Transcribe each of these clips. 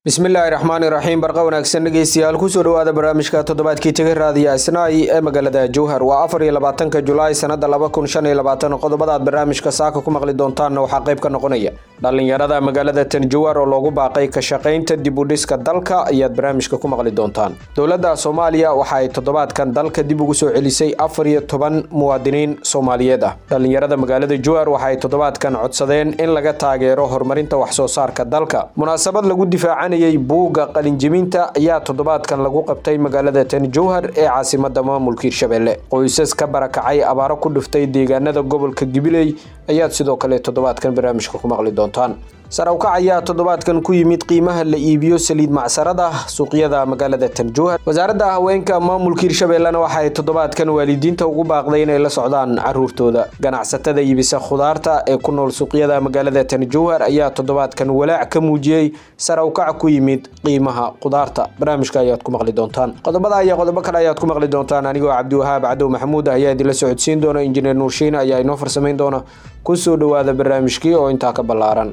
bismillaahi raxmaani raxiim barqa wanaagsan dhegeystayaal kusoo dhawaada barnaamijka toddobaadkii taga raadiya isnaay ee magaalada jowhar waa afar iyo labaatanka julaay sanada laba kun shan iyo labaatan qodobada aad barnaamijka saaka ku maqli doontaanna waxaa qayb ka noqonaya dhallinyarada magaalada tanjawar oo loogu baaqay ka shaqaynta dib u dhiska dalka ayaad barnaamijka ku maqli doontaan dowladda soomaaliya waxa ay toddobaadkan dalka dib ugu soo celisay afar iyo toban muwaadiniin soomaaliyeed ah dhallinyarada magaalada jowhar waxa ay toddobaadkan codsadeen in laga taageero horumarinta waxsoo saarka dalka munaasabad lagu difaacan buugga qalinjibinta ayaa toddobaadkan lagu qabtay magaalada tan jowhar ee caasimada maamulka hirshabelle qoysas ka barakacay abaaro ku dhuftay deegaanada gobolka gibiley ayaad sidoo kale toddobaadkan barnaamijka ku maqli doontaan sarawkac ayaa toddobaadkan ku yimid qiimaha la iibiyo saliid macsarada suuqyada magaalada tan jowhar wasaaradda haweenka maamulka hirshabellena waxa ay toddobaadkan waalidiinta ugu baaqday inay la socdaan caruurtooda ganacsatada iibisa khudaarta ee ku nool suuqyada magaalada tan jowhar ayaa toddobaadkan walaac ka muujiyey sarawkac ku yimid qiimaha khudaarta barnaamijka ayaad ku maqli doontaan qodobada iyo qodobo kale ayaad ku maqli doontaan anigoo cabdiwahaab cadow maxamuud ayaa idinla socodsiin doona injineer nuurshiin ayaa inoo farsamayn doona kusoo dhawaada barnaamijkii oo intaa ka ballaaran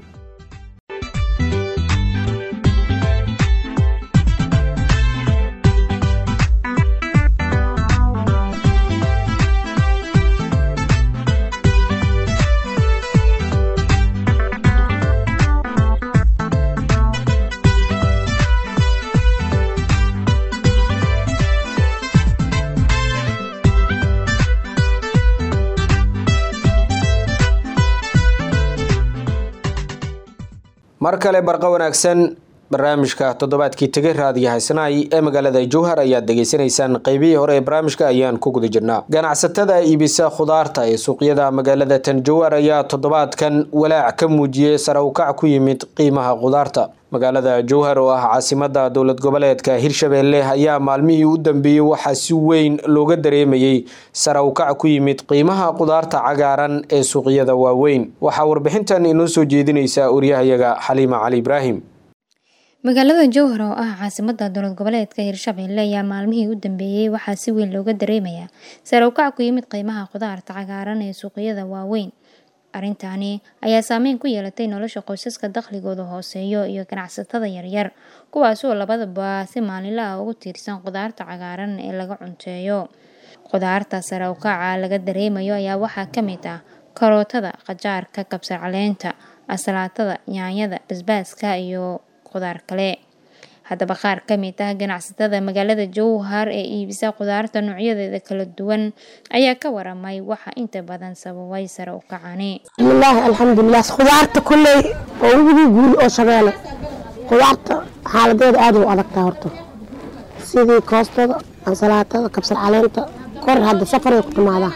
mar kale barqa wanaagsan barnaamijka toddobaadkii tegay raadiya haysanaay ee magaalada jowhar ayaad degeysanaysaan qeybihii hore ee barnaamijka ayaan ku guda jirnaa ganacsatada iibisa khudaarta ee suuqyada magaalada tan jowhar ayaa toddobaadkan walaac ka muujiyey sarawkac ku yimid qiimaha khudaarta magaalada jowhar oo ah caasimada dowlad goboleedka hirshabelle ayaa maalmihii u dambeeyey waxaa si weyn looga dareemayey sarawkac ku yimid qiimaha khudaarta cagaaran ee suuqyada waaweyn waxaa warbixintan inoo soo jeedinaysa waryahayaga xaliima cali ibraahim magaalada jowhar oo ah caasimada dowlad goboleedka hirshabelle ayaa maalmihii u dambeeyey waxaa si weyn looga dareemayaa sarawkac ku yimid qiimaha khudaarta cagaaran ee suuqyada waaweyn arrintani ayaa saameyn ku yeelatay nolosha qoysaska dakhligooda hooseeyo iyo ganacsatada yaryar kuwaasoo labadaba si maalinla ah ugu tiirsan khudaarta cagaaran ee laga cunteeyo khudaarta sarawkaca laga dareemayo ayaa waxaa ka mid ah karootada qajaarka kabsar caleenta asalaatada yaanyada basbaaska iyo khudaar kale haddaba qaar ka mid ah ganacsatada magaalada jowhar ee iibisa khudaarta noocyadeeda kala duwan ayaa ka waramay waxa inta badan sababay sare u kacani bismillaahi alxamdulilah khudaarta kulley oo ugu guuri oo shabeele khudaarta xaaladeeda aada u adagtaa horta sidii koostada ansalaatada kabsar caleenta kor hadda safaray ku timaadaa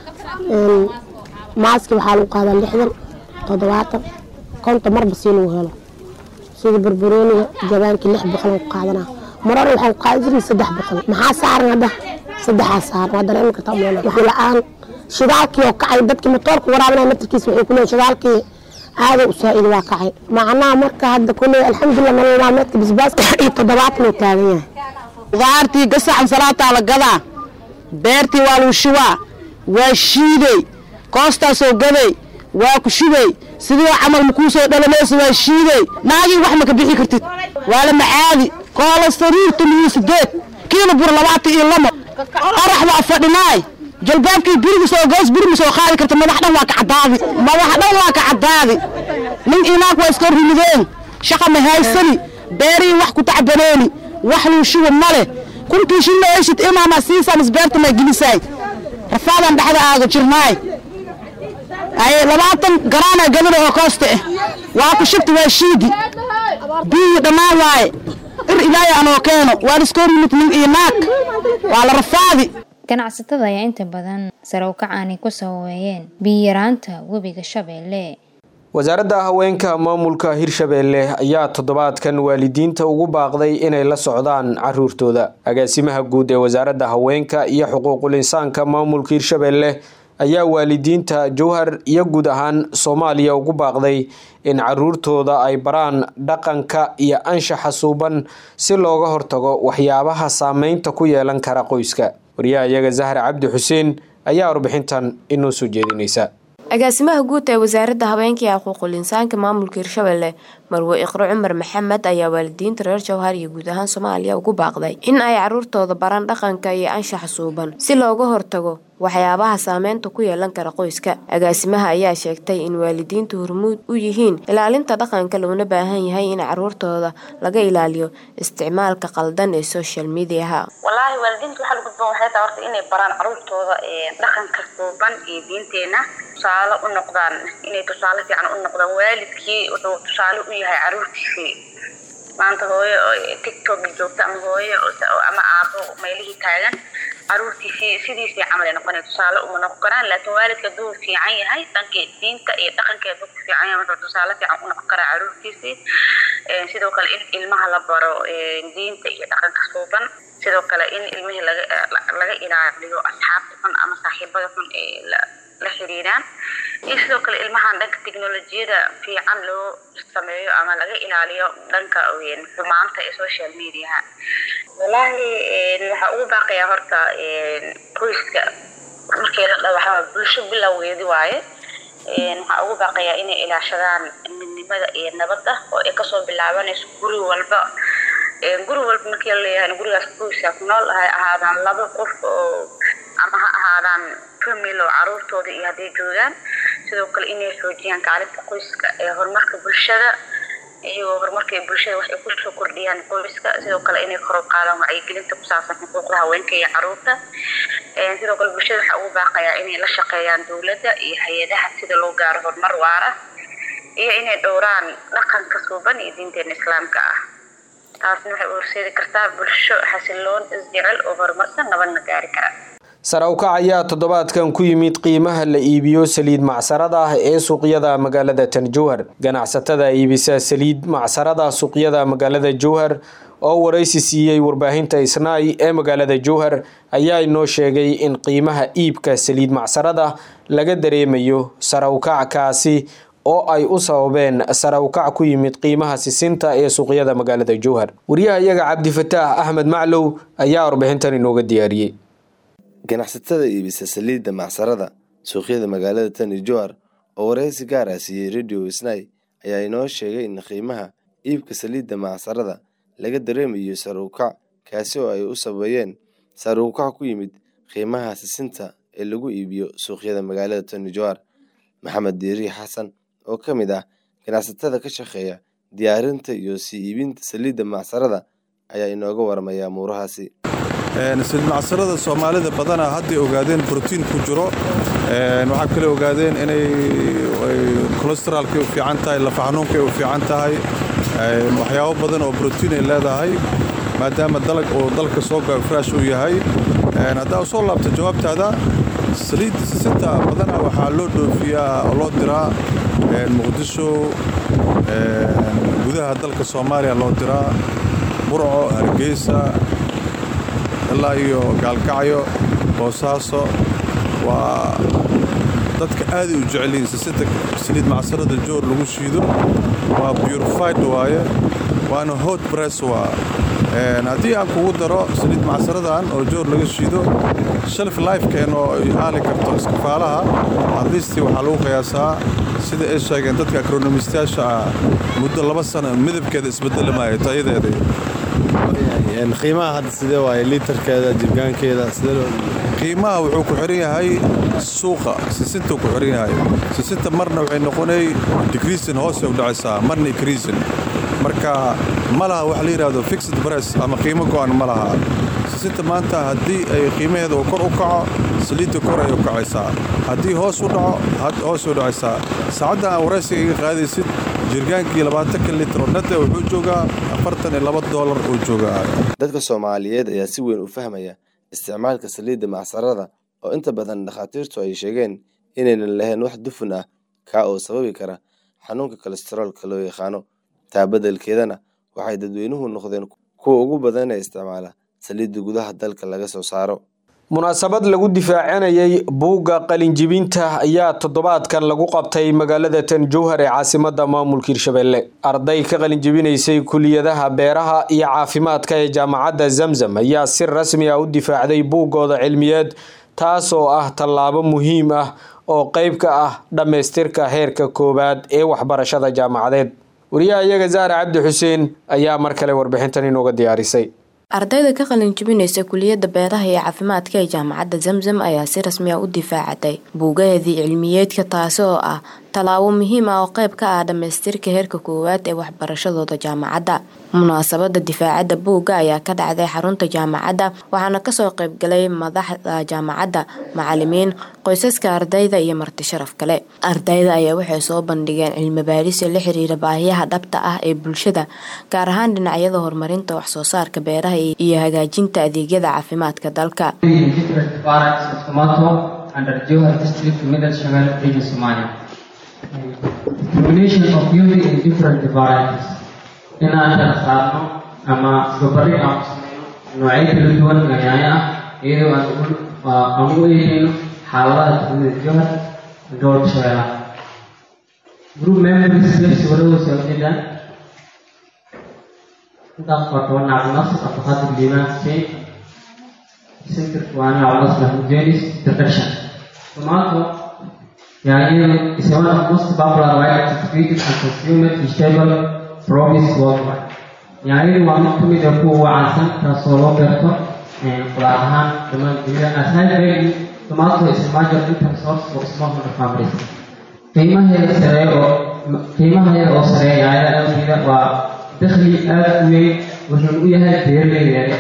maaski waxaa lagu qaadaa lixdan toddobaatan konton marba sii lagu helo sida barbarooniga jabaankii lix boqol ku qaadanaa marar waxaan ku qaadan jiray saddex boqol maxaa saaran hadda saddexaa saaran waa dareemi kartaa umeyna waxaa la-aan shidaalkii oo kacay dadkii matoorka waraabinaya naftarkiisa waxay ku leeyihin shidaalkii aada u saa-id waa kacay macnaha marka hadda kuleey alxamdulilah nolol maalmeedka basbaaska iyo toddobaatan uu taagan yahay khudaartii gasacan salaataa la gadaa beertii waa lagu shubaa waa shiiday koostaasoo gaday waa ku shubay sidii camal makuu soo dhalamaysa waa shiiday naagii wax maka bixi kartid waa la macaadi koola sariirta liyo sideed kiilo bur labaatan iyo lamo qorax waa fadhinaay jalbaabkii birigisoo goos birima soo qaadi karta madax dhan waa ka caddaadi madax dhan waa ka caddaadi nin inaag waa iska rimideen shaqa ma haysani beerii wax ku tacbaneeni wax luu shuba male kuntii shilla eeshid imaama siisaa misbeerta maa gelisaay rafaadan dhexda aaga jirnaay ay labaatan garaana gabadha oo koosta ah waa ku shubta waa shiidi biyii dhammaan waaye ir ilaahay anoo keeno waa la iska hormid nin iyo naag waa la rafaadi ganacsatada ayaa inta badan sarawkacaani ku sababeeyeen biyaraanta webiga shabeelle wasaaradda haweenka maamulka hirshabelle ayaa toddobaadkan waalidiinta ugu baaqday inay la socdaan caruurtooda agaasimaha guud ee wasaaradda haweenka iyo xuquuqul insaanka maamulka hirshabelle ayaa waalidiinta jowhar iyo guud ahaan soomaaliya ugu baaqday in caruurtooda ay baraan dhaqanka iyo anshaxa suuban si looga hortago waxyaabaha saameynta ku yeelan kara qoyska waryahayaga zahra cabdi xuseen ayaa warbixintan inoo soo jeedinaysa agaasimaha guud ee wasaaradda habeenka iyo xuquuqul insaanka maamulka hirshabelle marwe iqro cumar maxamed ayaa waalidiinta reer jowhar iyo guud ahaan soomaaliya ugu baaqday in ay caruurtooda baraan dhaqanka iyo anshaxa suuban si looga hortago waxyaabaha saameynta ku yeelan kara qoyska agaasimaha ayaa sheegtay in waalidiintu hormuud u yihiin ilaalinta dhaqanka loona baahan yahay in caruurtooda laga ilaaliyo isticmaalka qaldan ee social mediaha wallaahi waalidiinta waxaa lagu gudboon waxay tahay horta inay baraan caruurtooda dhaqanka suuban iyo diinteena tusaale u noqdaan inay tusaale fiican u noqdaan waalidkii wuxuu tusaale u yahay caruurtiisii maanta hooyo tiktok joogta ama hooyo ama aabo meelihii taagan caruurtiisii sidiisii camal ay noqonay tusaale uma noqon karaan laakiin waalidka hadduu fiican yahay dhankii diinta iyo dhaqankeeda ku fiican yahay wuxuu tusaale fiican u noqon karaa caruurtiisii sidoo kale in ilmaha la baro diinta iyo dhaqanka suuban sidoo kale in ilmihii laga laga ilaaliyo asxaabta xun ama saaxiibada xun ee la xiriiraan iyo sidoo kale ilmahan dhanka teknolojiyada fiican loo sameeyo ama laga ilaaliyo dhanka xumaanta ee social mediaha wallaahi waxaa ugu baaqayaa horta qoyska markii la dhawaxaa bulsho bilowgeedi waaye waxaa ugu baaqayaa inay ilaashadaan midnimada iyo nabadda oo ay kasoo bilaabanayso guri walba guri walba markii la leeyahay gurigaas qoyska ku nool hay ahaadaan laba qof oo ama ha ahaadaan famil oo caruurtooda iyo hadday joogaan sidoo kale inay xoojiyaan kaalinta qoyska ee horumarka bulshada iyagoo horumarka bulshada wax ay kusoo kordhiyaan qoyska sidoo kale inay kor u qaadaan wacyigelinta ku saabsan xuquuqda haweenka iyo caruurta sidoo kale bulshada waxaa ugu baaqayaa inay la shaqeeyaan dowladda iyo hay-adaha sida loo gaaro horumar waara iyo inay dhowraan dhaqanka suuban iyo diinteena islaamka ah taasna waxay u horseedi kartaa bulsho xasiloon isjecel oo horumarsan nabadna gaari kara sare u kac ayaa toddobaadkan ku yimid qiimaha la iibiyo saliid macsarada ah ee suuqyada magaalada tan jowhar ganacsatada iibisa saliid macsarada suuqyada magaalada jowhar oo waraysi siiyey warbaahinta isnaay ee magaalada jowhar ayaa inoo sheegay in qiimaha iibka saliid macsarada laga dareemayo sare ukac kaasi oo ay u sababeen sare ukac ku yimid qiimaha sisinta ee suuqyada magaalada jowhar wariyaha iyaga cabdifataax axmed maclow ayaa warbixintan inooga diyaariyey ganacsatada iibisa saliidda macsarada suuqyada magaalada tani jowhar oo waraysi gaar ah siiyey radio isnay ayaa inoo sheegay in qiimaha iibka saliidda macsarada laga dareemayo sare ukac kaasi oo ay u sabeeyeen sare ukac ku yimid qiimaha sisinta ee lagu iibiyo suuqyada magaalada tani jowhar maxamed diiri xasan oo ka mid ah ganacsatada ka shaqeeya diyaarinta iyo sii iibinta saliidda macsarada ayaa inooga warmaya muurahaasi saliid macsarada soomaalida badanaa hadday ogaadeen brotiin ku jiro waxaa kale ogaadeen inay kolesteraalkay u fiican tahay lafa xanuunkay u fiican tahay waxyaabo badan oo brotiin ay leedahay maadaama dalag oo dalka soo gaafraash uu yahay haddaa u soo laabto jawaabtaada saliidda sisinta badanaa waxaa loo dhoofiyaa oo loo diraa muqdisho gudaha dalka soomaaliya loo diraa burco hargeysa ilaa iyo gaalkacyo boosaaso waa dadka aaday u jecelyihiin sisinta saliid macsarada joor lagu shiido waa purified waaye waana hot bress waa haddii aan kugu daro saliid macsaradan oo joor laga shiido shelf lifekeen oo ay haali karto iskafaalaha adlisti waxaa lagu qiyaasaa sida ay sheegeen dadka akronomistayaasha ah muddo laba sano midabkeeda isbedeli maayo tayadeeda qiimaha hadda sidee waaye liitarkeeda jirgaankeeda sidee qiimaha wuxuu ku xiran yahay suuqa sisintuu ku xiran yahay sisinta marna waxay noqonay decreasin hoosay u dhacaysaa marna increasin marka ma laha wax la yidhaahdo fixed price ama qiimo go'an ma laha sisinta maanta haddii ay qiimaheeda uu kor u kaco saliidda kor ay u kacaysaa haddii hoos u dhaco hoos u dhacaysaa saacadda aan waraysiga iga qaadaysid jirgaankii labaatanka litro nada wuxuu joogaa afartan iyo laba doolar uu joogaa dadka soomaaliyeed ayaa si weyn u fahmaya isticmaalka saliidda macsarada oo inta badan dhakhaatiirtu ay sheegeen inaynan lahayn wax dufun ah kaa oo sababi kara xanuunka kolestaroolka loo yaqaano taa beddelkeedana waxay dadweynuhu noqdeen kuwa ugu badan ee isticmaala saliidda gudaha dalka laga soo saaro munaasabad lagu difaacanayay buugga qalinjibinta ayaa toddobaadkan lagu qabtay magaalada tan jowhar ee caasimada maamulka hirshabelle arday ka qalinjibinaysay kuliyadaha beeraha iyo caafimaadka ee jaamacadda zamzam ayaa si rasmi ah u difaacday buuggooda cilmiyeed taas oo ah tallaabo muhiim ah oo qeyb ka ah dhammaystirka heerka koowaad ee waxbarashada jaamacadeed wariyaha iyaga zaare cabdi xuseen ayaa mar kale warbixintan inooga diyaarisay ardayda ka qalin jebinaysa kuliyadda beeraha iyo caafimaadka ee jaamacadda zamzam ayaa si rasmi ah u difaacatay buugaheedii cilmiyeedka taasi oo ah tallaabo muhiim ah oo qayb ka ah dhammaystirka heerka koowaad ee waxbarashadooda jaamacadda munaasabada difaacadda buugga ayaa ka dhacday xarunta jaamacadda waxaana kasoo qaybgalay madaxda jaamacadda macalimiin qoysaska ardayda iyo marti sharaf kale ardayda ayaa waxay soo bandhigeen cilmi baarisa la xiriira baahiyaha dhabta ah ee bulshada gaar ahaan dhinacyada horumarinta waxsoo saarka beeraha iyo hagaajinta adeegyada caafimaadka dalka inaan kala saarno ama isbabari aan ku sameyno noocyo kala duwan oo yaanyo ah iyadoo aan aan u eegeyno xaaladaha degmada johar gobolka shabeellaha group members lefsi waradoo soo jeedaan intaas waa toban nacabnasir abdulqaadir liibaan hussein centerka waa nacabnasir ahmudenis introduction tomato yaanyadu is one of most popular widely distributed and consumed vegetable promise worldwide yaanyadu waa mid kamid ah kuwa ugu caansan taasoo loo beerto qudaar ahaan dhammaan dunida as high value tomato is a major income source for smallholder families qiimaheeda sareeya oo qiimaheeda oo sareeya yaanyada awgeeda waa dakhli aad u weyn wuxuuna u yahay beeraleyda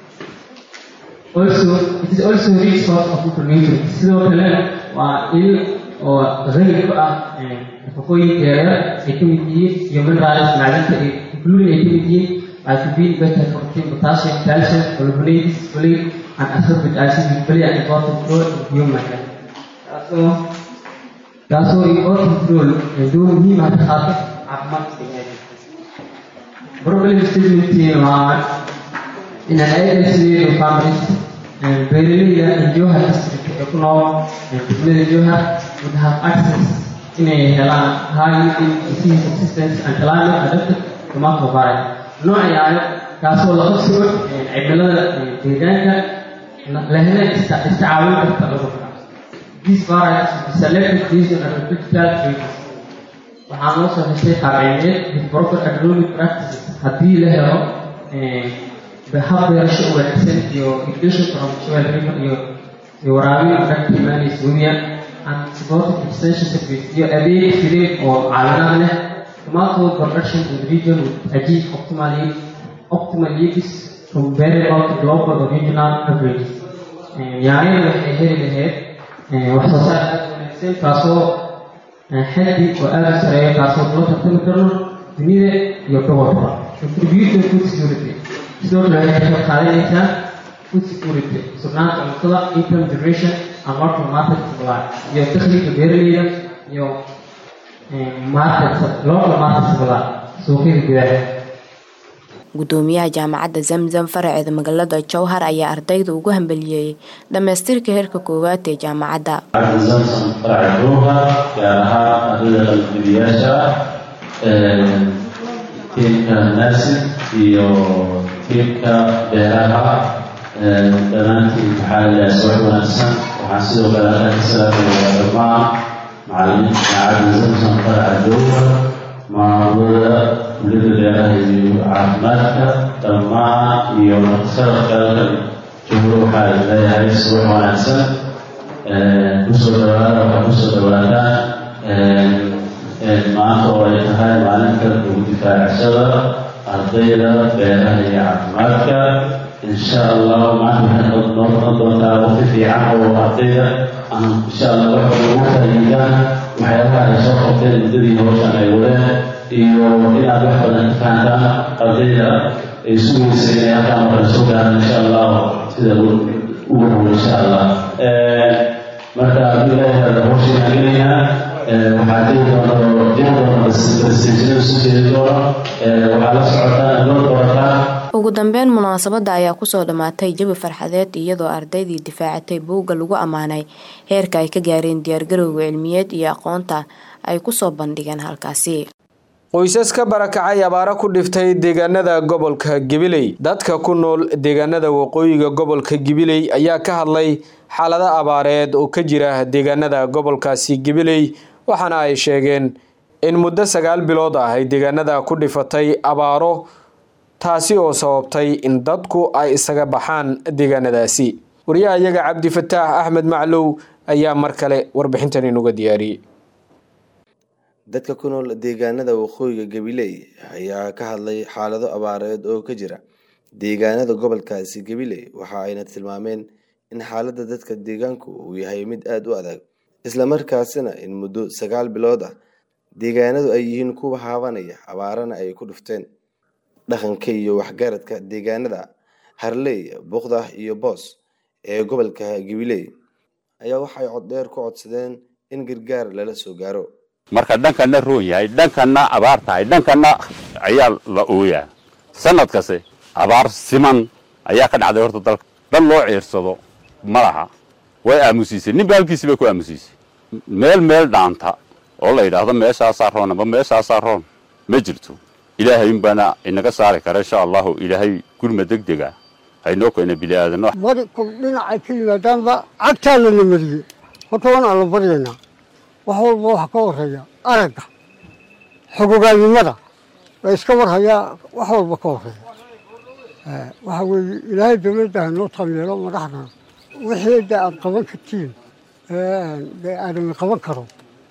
also it is also a rich source of nutrients sidoo kale waa il oo qani ku ah nafaqooyinka yaryar ay ka mid yihiin iyo minerals macdanta ay including ay ka mid yihiin vitamin beta protein potassium calcium carbohydrates folate and ascorbic acid which play an important role in human health taasoo taasoo important role door muhiim ah ka qaata caafimaadka biniaadamka problem statementiin waa in an agency families beeraleyda Johar district ee ku nool degmada Johar would have access inay helaan high yielding disease resistance and climate adapted tomato variety nooc yaayo kaasoo la qabsado cimilada deegaanka lehna istacaawin karta cudurka these varieties will be selected based on agricultural traits waxaa loo soo heshay qaabcimeed with proper agronomic practices haddii la helo hab beerasho u wanaagsan iyo irrigation from soil river iyo iyo waraabin dhanka imaanaysa webiya and supported extension service iyo adeeg filim oo caawinaad leh tomato production in the region would achieve optimal yield optimal yields from variable to global or regional averages yaanyada waxay heli lahayd wax soo saar aad wanaagsan kaasoo xaddi oo aad u sareeya kaasoo kula tartami karno dunida iyo gobolka contribution food security sidoo kale waxay ka qaadanaysaa food security sugnaanta cuntada income generation and local market supply iyo dakhliga beeraleyda iyo market local market supply suuqyada gudaha gudoomiyaha jaamacadda zamzam faraceeda magaalada jowhar ayaa ardayda ugu hambaliyeeyey dhammaystirka heerka koowaad ee jaamacadda zamzam faraca jowhar gaar ahaan ardayda qalbibiyaasha ah tiimka naasir iyo tiimka beeraha dhammaantiin waxaa ilaha soo wanaagsan waxaan sidoo kale halkan ka salaamayaa dhammaan macalimiinta jaamacadda zamzam faraca jowhar maamulada kuliyada beeraha iyo caafimaadka dhammaan iyo martisalafka halkan jowhar waxaa leeyahay subax wanaagsan kusoo dhawaada waxaa kusoo dhawaataan maanta oo ay tahay maalinta ugu difaacashada ardayda beeraha iyo caafimaadka insha allah maanta waxay noo noqon doontaa waqti fiican oo ardayda aan insha allah waxa ugu faa'iidaan waxyaabaha ay soo qabteen muddadii hawshan ay wadeen iyo inaad wax badan ka fahantaan ardayda ay sugaysa inay halkaan markale soo gaaraan insha allah sida ugu dhow insha allah marka haddii ilaahay hada hawshan gelinayaa waxaa jiri doona jiri doona prestationada soo jeedi doona waxaa la socotaan loo doorataa ugu dambeyn munaasabada ayaa kusoo dhammaatay jawi farxadeed iyadoo ardaydii difaacatay buugga lagu ammaanay heerka ay ka gaareen diyaargarowga cilmiyeed iyo aqoonta ay kusoo bandhigeen halkaasi qoysas ka barakacay abaaro ku dhiftay deegaanada gobolka gabiley dadka ku nool deegaanada waqooyiga gobolka gabiley ayaa ka hadlay xaalado abaareed oo ka jira deegaanada gobolkaasi gabiley waxaana ay sheegeen in muddo sagaal bilood ah ay deegaanada ku dhifatay abaaro taasi oo sababtay in dadku ay isaga baxaan deegaanadaasi wariyaha iyaga cabdifataax axmed maclow ayaa mar kale warbixintan inuga diyaariyey dadka ku nool deegaanada waqooyiga gabiley ayaa ka hadlay xaalado abaareed oo ka jira deegaanada gobolkaasi gabiley waxa ayna tilmaameen in xaaladda dadka deegaanku uu yahay mid aada u adag islamarkaasina in muddo sagaal bilood ah deegaanadu ay yihiin kuwa haabanaya abaarana ay ku dhufteen dhaqanka iyo waxgaradka deegaanada harley buqdah iyo boos ee gobolka gabiley ayaa waxay coddheer ku codsadeen in gargaar lala soo gaaro marka dhankana roon yahay dhankana abaar tahay dhankana ayaa la ooyaa sanadkase abaar siman ayaa ka dhacday horta dalka dhan loo ciirsado ma laha way aamusiisay ninba halkiisi bay ku aamusiisay meel meel dhaanta oo la yidhaahdo meeshaasaa roon amba meeshaasaa roon ma jirto ilaahay unbaana inaga saari kara insha allahu ilaahay gurma deg dega haynoo keena biliaadano bari ku dhinacay ka yimaadaanba cagtaa lana mariyey horta waan alla baryaynaa wax walba waxa ka horeeya aragga xogogaannimada la iska warhayaa wax walba ka horeeya waxa weeye ilaahay dawladda hanoo taameelo madaxdana wixii de aad qaban kartiin dee aadami qaban karo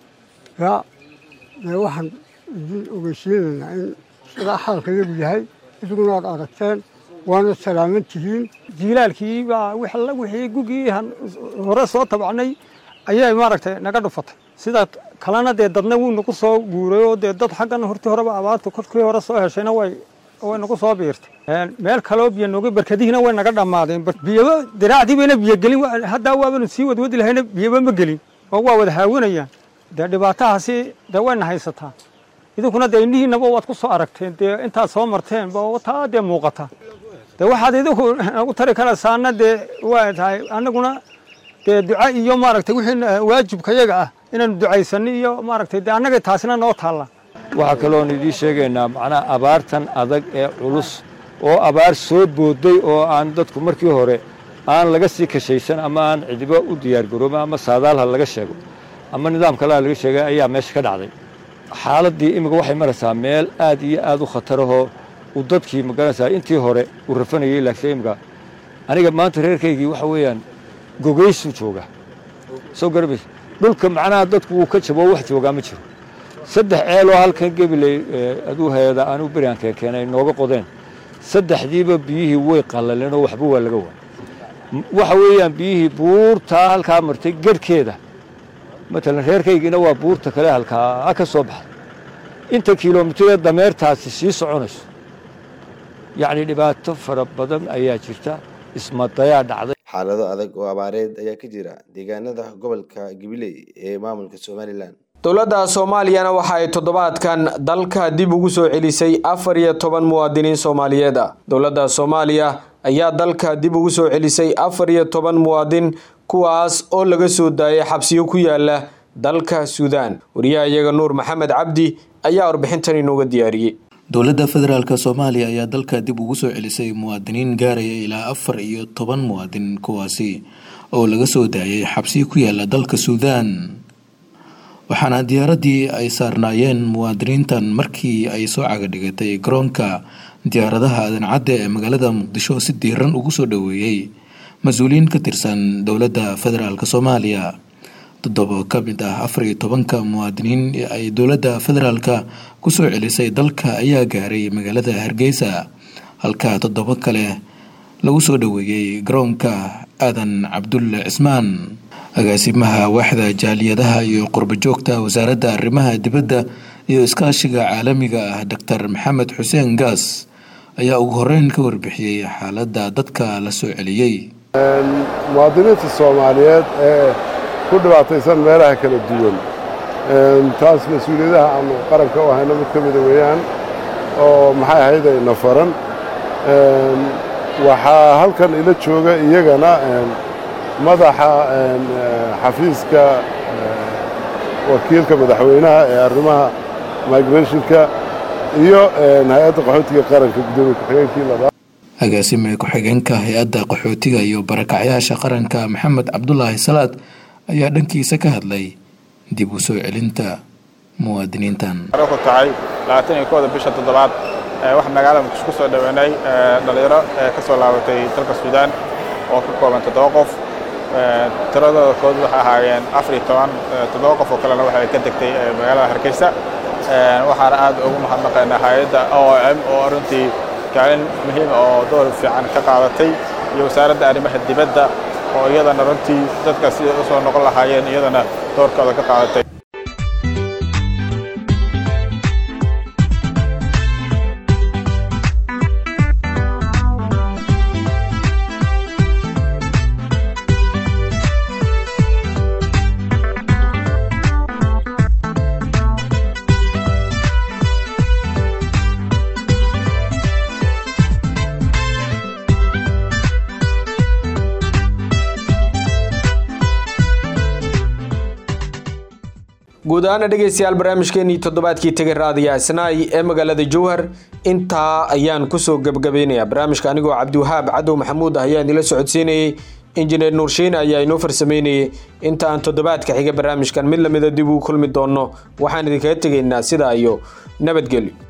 ya dee waxaan idin ogeysiinaynaa in sidaa xaalka yagu yahay iduguna aad aragteen waana salaaman tihiin jiilaalkii baa wixii gugii hore soo tabacnay ayay maaragtay naga dhufatay sida kalena dee dadna wuu nagu soo guuray oo dee dad xaggan hortii horeba abaarta korkii hore soo heshayna way way nagu soo biirtay meel kaloo biyo nooga barkadihiina way naga dhammaadeen biyaba diraacdii bayna biyo gelin haddaa waabanu sii wadwadi lahayna biyaba ma gelin oo waa wada haawanayaan dee dhibaatahaasi dee wayna haysataa idinkuna dee indhihiinaba waad ku soo aragteen dee intaad soo marteen ba taa dee muuqata dee waxaad idinku nagu tari karaysaana dee waa tahay annaguna dee duca iyo maaragtay wixii waajibkayaga ah inaanu ducaysano iyo maaragtay dee annaga taasina noo taalla waxaa kaloon idiin sheegaynaa macnaha abaartan adag ee culus oo abaar soo booday oo aan dadku markii hore aan laga sii kashaysan ama aan cidibo u diyaargaroobin ama saadaalha laga sheego ama nidaam kaleha laga sheegay ayaa meesha ka dhacday xaaladdii imika waxay maraysaa meel aad iyo aad u khatarahoo uu dadkii magaranaysaa intii hore uu rafanayay laakiin imika aniga maanta reerkaygii waxa weeyaan gogaysuu jooga soo garabays dhulka macnaha dadku wuu ka jabo wax joogaa ma jiro saddex ceeloo halkan gebiley aduu hayada aanuu beriaan keenkeenay nooga qodeen saddexdiiba biyihii way qallaleen oo waxba waa laga waa waxa weeyaan biyihii buurtaa halkaa martay garhkeeda matalan reerkaygiina waa buurta kale halkaa ka soo baxday inta kilomitiree dameertaasi sii soconayso yacni dhibaato fara badan ayaa jirta ismadayaa dhacday xaalado adag oo abaareed ayaa ka jira deegaanada gobolka gabiley ee maamulka somalilan dowladda soomaaliyana waxa ay toddobaadkan dalka dib ugu soo celisay afar iyo toban muwaadiniin soomaaliyeed ah dowladda soomaaliya ayaa dalka dib ugu soo celisay afar iyo toban muwaadin kuwaas oo laga soo daayay xabsiyo ku yaala dalka suudaan wariyaha iyaga nuur maxamed cabdi ayaa warbixintan inooga diyaariyey dowladda federaalk soomaaliya ayaa dalka dib ugu soo celisay muwaadiniin gaaraya ilaa afar iyo toban muwaadin kuwaasi oo laga soo daayay xabsiyo ku yaala dalka suudaan waxaana diyaaraddii ay saarnaayeen muwaadiniintan markii ay soo cagadhigatay garoonka diyaaradaha adancadda ee magaalada muqdisho si diiran ugu soo dhoweeyey mas-uuliyiin ka tirsan dowladda federaalk soomaaliya toddoba ka mid ah afar iyo tobanka muwaadiniin ee ay dowladda federaalka kusoo celisay dalka ayaa gaaray magaalada hargeysa halka toddoba kale lagu soo dhoweeyey garoonka aadan cabdulle cismaan agaasimaha waaxda jaaliyadaha iyo qurbajoogta wasaaradda arrimaha dibadda iyo iskaashiga caalamiga ah doctor maxamed xuseen gaas ayaa ugu horeyn ka warbixiyey xaaladda dadka la soo celiyey muwaadiniinta soomaaliyeed ee ku dhibaataysan meelaha kala duwan taas mas-uuliyadaha aanu qaranka u hayno mid ka mida weeyaan oo maxay ahayd ayna faran waxaa halkan ila jooga iyagana madaxa xafiiska wakiilka madaxweynaha ee arrimaha migrationka iyo hay-adda qaxootiga qaranka guddoomiye ku-xigeenkii labaad agaasime ku-xigeenka hay-adda qaxootiga iyo barakacyaasha qaranka maxamed cabdulaahi salaad ayaa dhankiisa ka hadlay dib u soo celinta muwaadiniintan ku tahay labaatan iyo kooda bisha toddobaad waxaa magaalada muqdisho ku soo dhaweynay dhalinyaro ka soo laabatay dalka suudaan oo ka kooban toddoba qof tiradooda kood waxay ahaayeen afar iyo toban toddoba qof oo kalena waxay ka degtay magaalada hargeysa waxaana aad ugu mahadnaqaynaa hay-adda o m oo runtii kaalin muhiim oo door fiican ka qaadatay iyo wasaaradda arrimaha dibadda oo iyadana runtii dadka siday u soo noqon lahaayeen iyadana doorkooda ka qaadatay guud ahaana dhegeystayaal barnaamijkeenii toddobaadkii tegay raadiya isnaay ee magaalada jowhar intaa ayaan kusoo gebgabaynayaa barnaamijka anigoo cabdiwahaab cadow maxamuud ah ayaan idila socodsiinayey injineer nuurshiine ayaa inoo farsameynayay inta aan toddobaadka xiga barnaamijkan mid lamida dib uu kulmi doono waxaan idinkaga tegaynaa sidaa iyo nabadgelyo